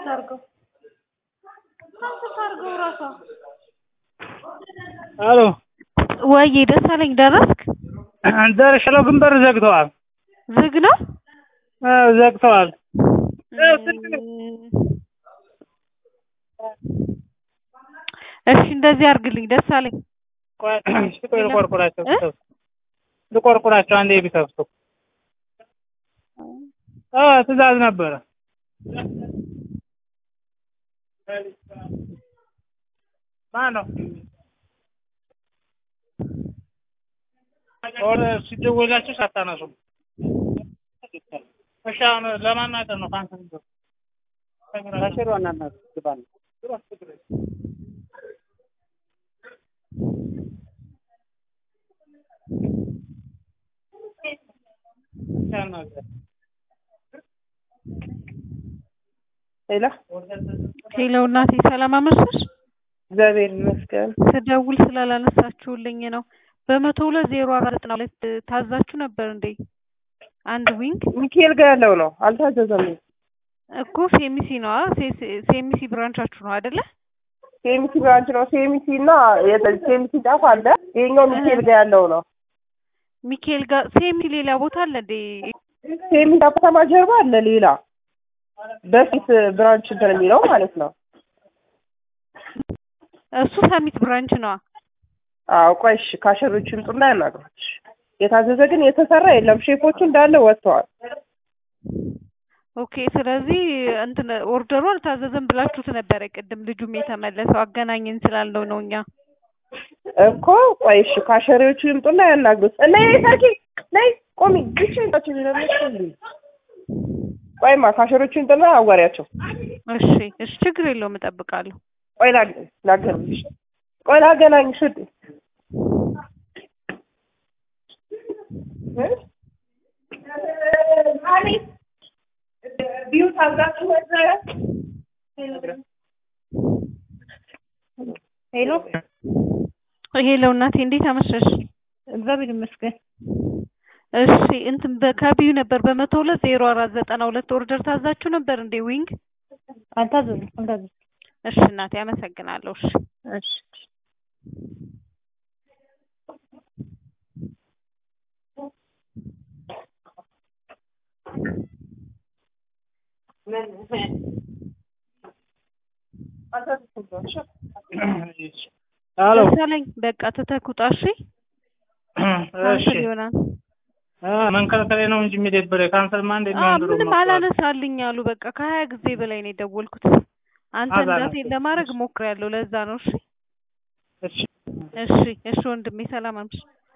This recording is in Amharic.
ታርገው ካንስል ታርገው እራሷ። አሎ ወይዬ ደሳለኝ ደረስክ? ደርሻለሁ፣ ግን በር ዘግተዋል። ዝግ ነው? አዎ ዘግተዋል። እሺ እንደዚህ አድርግልኝ ደሳለኝ። ቆይ እሺ፣ ቆይ ልቆርቁራቸው ልቆርቁራቸው አንዴ ቢከፍቱ። አዎ ትዕዛዝ ነበረ። ማነው ወደ ሲደወላችሁ ሳታነሱ? እሺ አሁን ለማናገር ነው ካንሰል ነው ከሽሮ እናናት ግባን ሄሎ ሄሎ እናቴ ሰላም አመሸሽ? እግዚአብሔር ይመስገን። ስደውል ስላላነሳችሁልኝ ነው። በመቶ ሁለት ዜሮ አራት ዘጠና ሁለት ታዛችሁ ነበር እንዴ? አንድ ዊንግ ሚካኤል ጋር ያለው ነው አልታዘዘም። እኮ ሴሚሲ ነዋ። ሴሚሲ ብራንቻችሁ ነው አይደለ? ሴሚሲ ብራንች ነው። ሴሚሲ እና ሴሚሲ ጫፍ አለ። ይሄኛው ሚካኤል ጋር ያለው ነው። ሚካኤል ጋር ሴሚሲ ሌላ ቦታ አለ እንዴ? ሴሚሲ ከተማ ጀርባ አለ ሌላ በፊት ብራንች እንትን የሚለው ማለት ነው። እሱ ሰሚት ብራንች ነዋ። አዎ ቆይ እሺ፣ ካሸሮቹ ይምጡና ያናግሯች። የታዘዘ ግን የተሰራ የለም። ሼፎቹ እንዳለ ወጥተዋል። ኦኬ ስለዚህ እንትን ኦርደሩ አልታዘዘም ብላችሁት ነበረ ቅድም ልጁም የተመለሰው አገናኘን ስላለው ነው እኛ እኮ ቆይ እሺ፣ ካሸሪዎቹ ይምጡና ያናግሩት። ነይ ሰርኪ ነይ ቆሚ ብቻ ይንጣችሁ ይለምሽ ቆይማ ካሸሮቹ ይምጡና አዋሪያቸው። እሺ እሺ ችግር የለውም እጠብቃለሁ ቆይ ላገናኝሽ ቆይ ላገናኝሽ ውዴ ቢዩ ታዛችሁ ነበረ ሄሎ ሄሎ እናቴ እንዴት አመሸሽ እግዚአብሔር ይመስገን። እሺ እንትን በካቢዩ ነበር በመቶ ሁለት ዜሮ አራት ዘጠና ሁለት ኦርደር ታዛችሁ ነበር እንዴ ዊንግ አልታዘዝም አልታዘዝም። እሺ እናቴ አመሰግናለሁ እሺ እሺ አሎ ደሳለኝ በቃ ትተኩጣ እሺ ካንስል ይሆናል መንከልከሌ ነው እንጂ የሚደብረ ካንሰልማ አዎ እንደሚሆን ድሮ ምንም መጥቷል። አላነሳልኝ አሉ በቃ ከሀያ ጊዜ በላይ ነው የደወልኩት አንተ አዛነው። እንዳቴን ለማድረግ ሞክሬያለሁ ለዛ ነው እሺ እሺ እሺ እሺ ወንድሜ ሰላም አምሽ